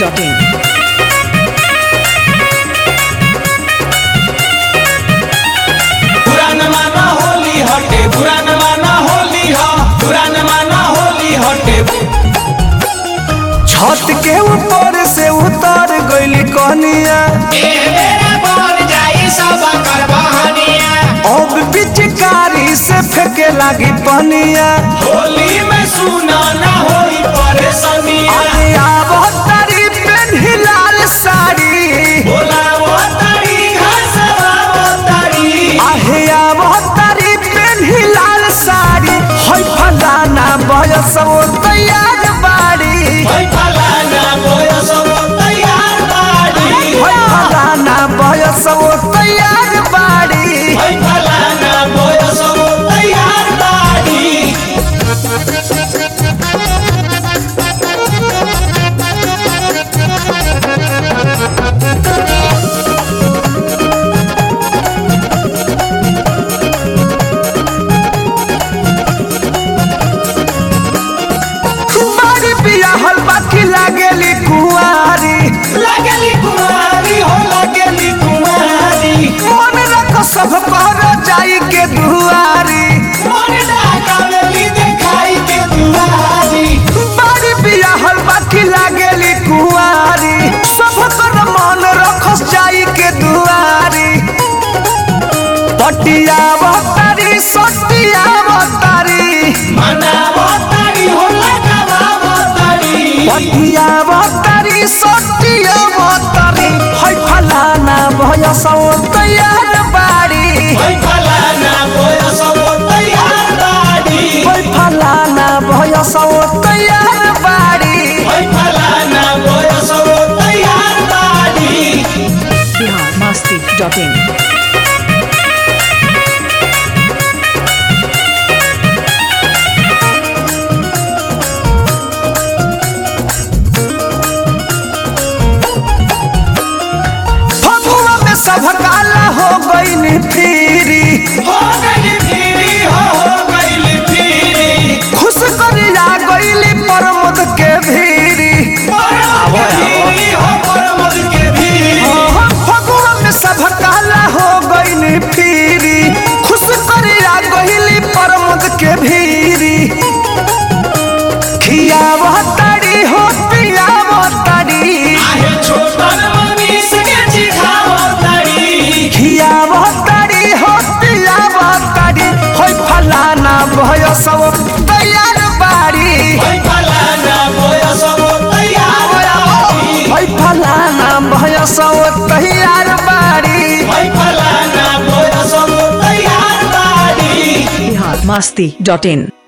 biharmasti.in पुरान माना होली हटे पुरान माना होली ह पुरान माना होली हटे छत के ऊपर से उतर गइली कनिया अब पिचकारी से फेंके लागी पनिया होली में सुना ना होई परेशानिया अरे आब तारी पेन्ही लाल साड़ी बोला वो तारी घसवा वो तारी आहे आब तारी पेन्ही लाल साड़ी होय फलाना बयस वो तैयार बाड़ी होई फलाना बोयस वो तैयार बाड़ी होय फलाना बयस वो तैयार बाड़ी होई फलाना बोयस वो तैयार बाड़ी बारी बियाहल बाकी लागेली कुंवारी लगली कुमारी हो लगली कुमारी मन रख सब कर जाई के दुआरी मन डाकावली दिखाई के दुआरी बारी बियाहल बाकी लागेली कुंवारी सब कर मन रख जाई के दुआरी पटिया बतारी सटिया बतारी मनावो तारी हो लगावो तारी पटिया बतारी सटिया बतारी है फलाना भयसौ तैयार बाड़ी होई फलाना बोयस वो तैयार बाड़ी है फलाना भयसौ तैयार बाड़ी होई फलाना बोयस वो तैयार बाड़ी biharmasti.in फगुआ में सब काला हो गई फिरी हो गई फिरी हो हो गई फिरी खुश करिया गईली प्रमोद के भीरी परमद के फिरी हो परमद के फिरी फगुआ में सब काला हो गई फिरी खुश करिया गईली प्रमोद के भीरी खियावह ताड़ी हो पियावह ताड़ी आहे छोटन मनीष के चिखावो तारी खियावह ताड़ी हो पियावह ताड़ी होय फलाना भय सब तैयार बाड़ी होई फलाना बोयस वो तैयार बाड़ी होय फलाना भय सब तैयार बाड़ी होई फलाना बोयस वो तैयार बाड़ी biharmasti.in